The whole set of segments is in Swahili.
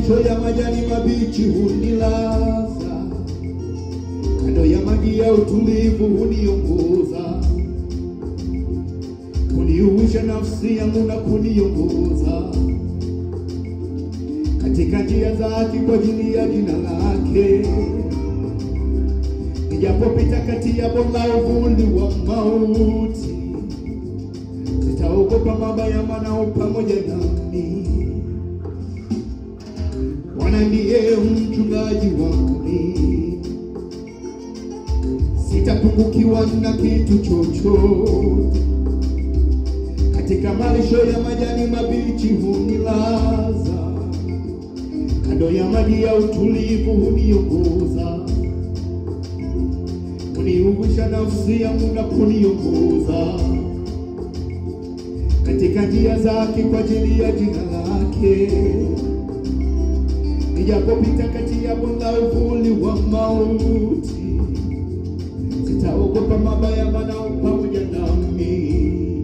malisho ya majani mabichi hunilaza, kando ya maji ya utulivu huniongoza, kuniuisha nafsi yangu na kuniongoza katika njia zake kwa ajili ya jina lake. Nijapopita kati ya bonde la uvuli wa mauti, sitaogopa mabaya, maana u pamoja nami. Bwana ndiye mchungaji wangu, sitapungukiwa na kitu chochote. Katika malisho ya majani mabichi hunilaza, kando ya maji ya utulivu huniongoza, huniungusha nafsi yangu na kuniongoza katika njia zake kwa ajili ya jina lake. Nijapopita kati ya bonde la uvuli wa mauti, sitaogopa mabaya, maana u pamoja nami.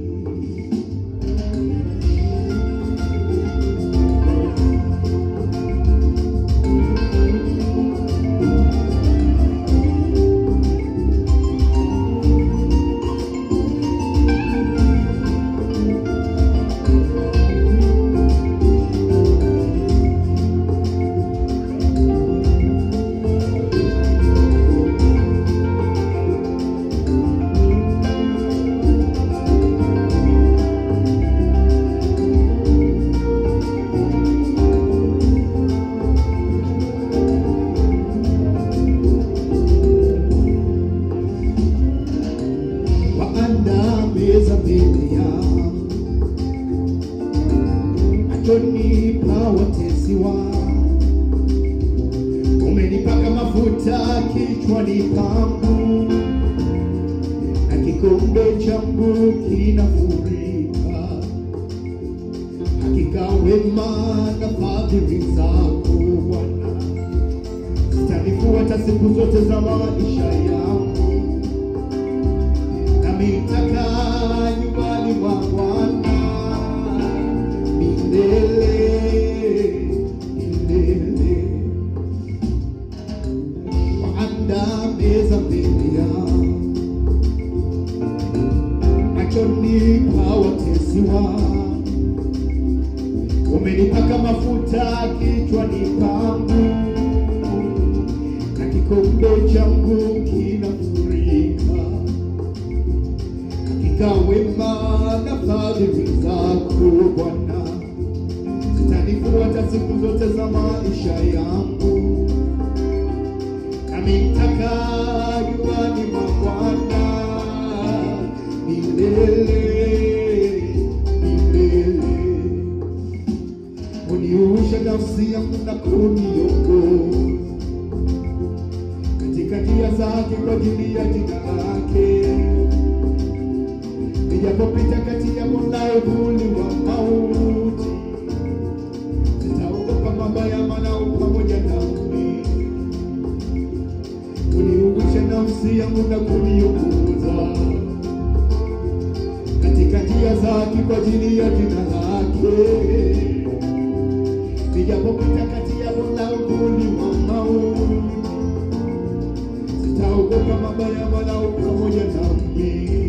waandaa meza mbele yangu machoni pa watesi wangu. Umenipaka mafuta kichwani pangu, na kikombe changu kinafurika. Hakika wema na fadhili zako Bwana zitanifuata siku zote za maisha yangu nami nitakaa nyumbani mwa Bwana milele milele. Waandaa meza mbele yangu machoni pa watesi wangu. Umenipaka mafuta kichwani pangu, na kikombe changu kinafurika hakika wema na fadhili zako Bwana zitanifuata siku zote za maisha yangu, nami nitakaa nyumbani mwa Bwana milele milele. Uniusha nafsi yangu na kuniongoza katika njia zake kwa ajili ya jina lake nijapopita kati ya bonde la uvuli wa mauti, sitaogopa mabaya, maana u pamoja nami. Uniungusha nafsi yangu na kuniongoza katika njia zake kwa ajili ya jina lake. Nijapopita kati ya bonde la uvuli wa mauti, sitaogopa mabaya, maana u pamoja nami